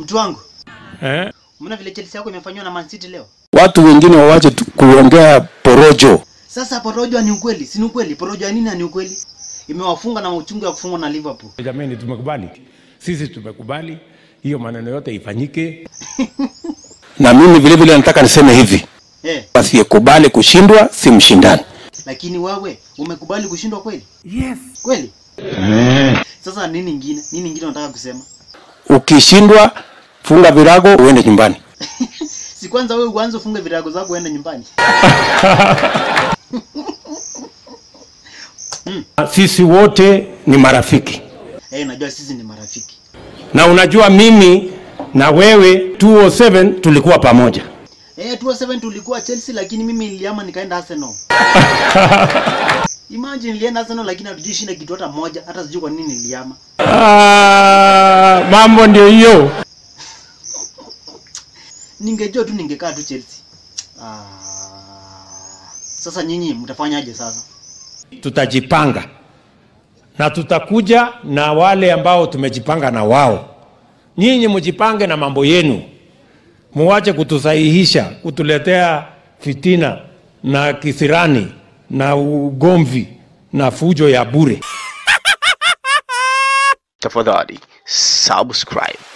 Mtu wangu, eh? umeona vile Chelsea yako imefanywa na Man City leo? Watu wengine wawache tu kuongea porojo. Sasa porojo ni ukweli, si ni ukweli? Porojo ya nini ni ukweli? Imewafunga na uchungu ya kufungwa na Liverpool. Jamani, tumekubali sisi, tumekubali hiyo maneno yote ifanyike. Na mimi vile vile nataka niseme hivi, Eh, asiyekubali kushindwa si mshindani. lakini wewe umekubali kushindwa kweli? Yes. Kweli? Sasa nini ingine? Nini ingine unataka kusema? Ukishindwa funga virago uende nyumbani. Si kwanza wewe uanze ufunge virago zako uende nyumbani. Sisi wote ni marafiki, Eh, najua sisi ni marafiki. na unajua mimi na wewe 207 tulikuwa pamoja. Eh, 207 tulikuwa Chelsea lakini mimi niliama nikaenda Arsenal. Imagine nilienda Arsenal lakini hatujui shinda kitu hata moja, hata sijui kwa nini niliama. Ah, mambo ndio hiyo. Ningejua tu ningekaa tu Chelsea. Ah. Sasa nyinyi mtafanyaje sasa? Tutajipanga na tutakuja na wale ambao tumejipanga na wao. Nyinyi mjipange na mambo yenu, muwache kutusahihisha, kutuletea fitina na kisirani na ugomvi na fujo ya bure. tafadhali subscribe